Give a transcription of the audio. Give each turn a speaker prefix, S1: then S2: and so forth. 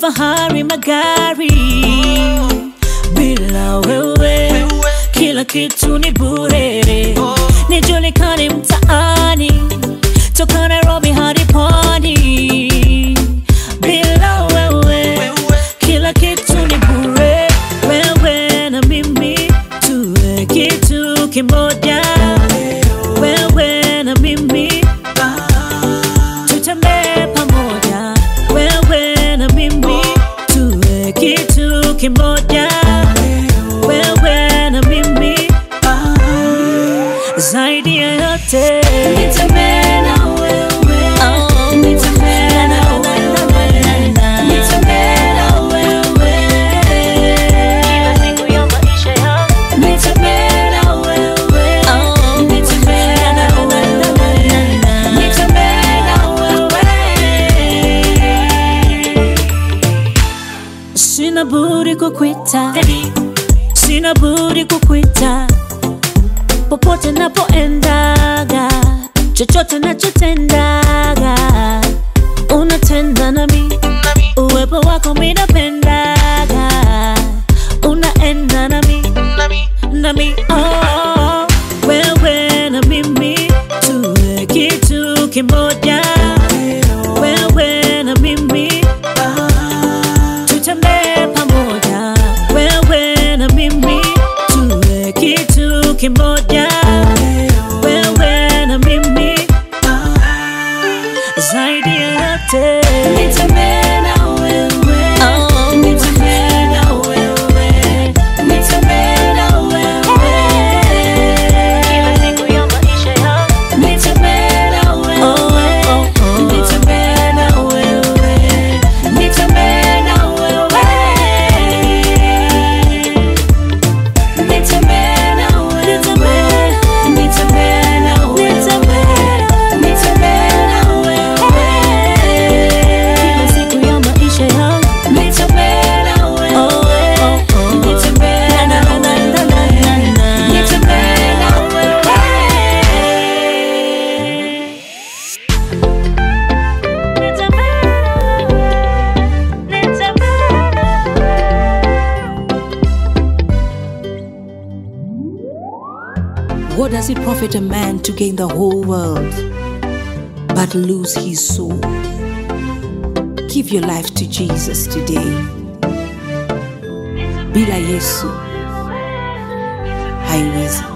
S1: kifahari, magari. Bila wewe kila kitu ni bure, nijulikane mtaani toka Nairobi hadi pwani. Bila wewe kila kitu ni bure, wewe na mimi tuwe kitu kimoja, wewe na mimi tutembee pamoja, wewe na mimi tuwe kitu kimoja, wewe na mimi zaidi ya yote nitembee na wewe, nitembee na wewe, nitembee na wewe kila siku ya maisha yangu, nitembee na wewe, nitembee na wewe, nitembee na wewe. Sina budi kukwita, sina budi kukwita popote napoendaga, chochote nachotendaga, unatenda nami, uwepo wako minapendaga, unaenda nami, nami oh, wewe na mimi tuwe kitu kimoja, wewe na mimi tutembee pamoja, wewe na mimi tuwe kitu kimoja, wewe na mimi zaidi ya yote nitembee na wewe, nitembee na wewe, nitembee na wewe kila siku ya maisha yangu, nitembee na wewe, nitembee na wewe, nitembee na wewe Nitembee na wewe, nitembee na wewe, nitembee na wewe kila siku ya maisha yangu. Nitembee na wewe, nitembee na wewe, nitembee na wewe.
S2: What does it profit a man to gain the whole world but lose his soul? Give your life to Jesus today. Bila Yesu haiwezi.